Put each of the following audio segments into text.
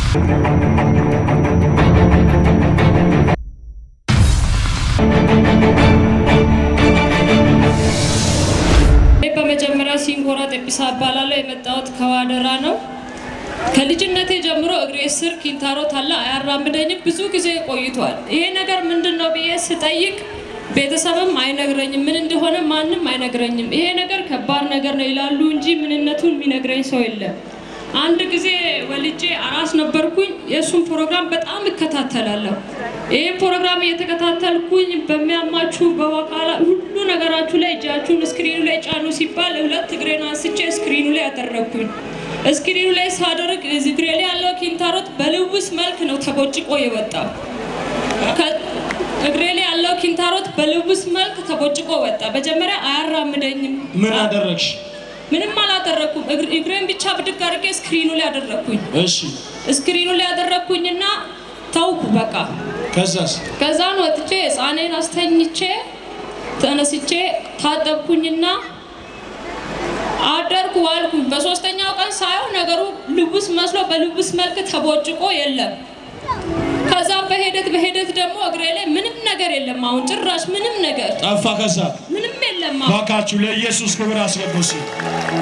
በመጀመሪያ ሲንኮራ ጤጲሳ እባላለሁ። የመጣሁት ከዋደራ ነው። ከልጅነቴ ጀምሮ እግሬ ስር ኪንታሮት አለ፣ አያራምደኝም። ብዙ ጊዜ ቆይቷል። ይሄ ነገር ምንድን ነው ብዬ ስጠይቅ ቤተሰብም አይነግረኝም፣ ምን እንደሆነ ማንም አይነግረኝም። ይሄ ነገር ከባድ ነገር ነው ይላሉ እንጂ ምንነቱን የሚነግረኝ ሰው የለም። አንድ ጊዜ ወልጄ አራስ ነበርኩኝ። የእሱን ፕሮግራም በጣም እከታተላለሁ። ይህ ፕሮግራም እየተከታተልኩኝ በሚያማችሁ በዋቃላ ሁሉ ነገራችሁ ላይ እጃችሁን ስክሪኑ ላይ ጫኑ ሲባል ሁለት እግሬን አንስቼ ስክሪኑ ላይ ያደረግኩኝ። ስክሪኑ ላይ ሳደርግ እግሬ ላይ ያለው ኪንታሮት በልውስ መልክ ነው ተቦጭቆ የወጣው። እግሬ ላይ ያለው ኪንታሮት በልውስ መልክ ተቦጭቆ ወጣ። መጀመሪያ አያራምደኝም። ምን አደረግሽ? ምንም አላደረግኩም። እግሬን ብቻ ብድግ አድርጌ ስክሪኑ ላይ ያደረግኩኝ። እሺ ስክሪኑ ላይ ያደረግኩኝና ተውኩ በቃ። ከዛስ? ከዛን ወጥቼ ህፃኔን አስተኝቼ ተነስቼ ታጠብኩኝና አደርኩ ዋልኩኝ። በሶስተኛው ቀን ሳየው ነገሩ ልቡስ መስሎ በልቡስ መልክ ተቦጭቆ የለም። ከዛም በሂደት በሂደት ደግሞ እግሬ ላይ ምንም ነገር የለም። አሁን ጭራሽ ምንም ነገር ጠፋ። ከዛ ምንም የለም። አሁን ባካችሁ ለኢየሱስ ክብር አስገቡስ።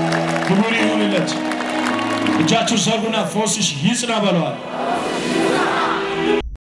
ክብር ይሁንለት። እጃችሁ ሰሩና ፎስሽ ይጽና በለዋል።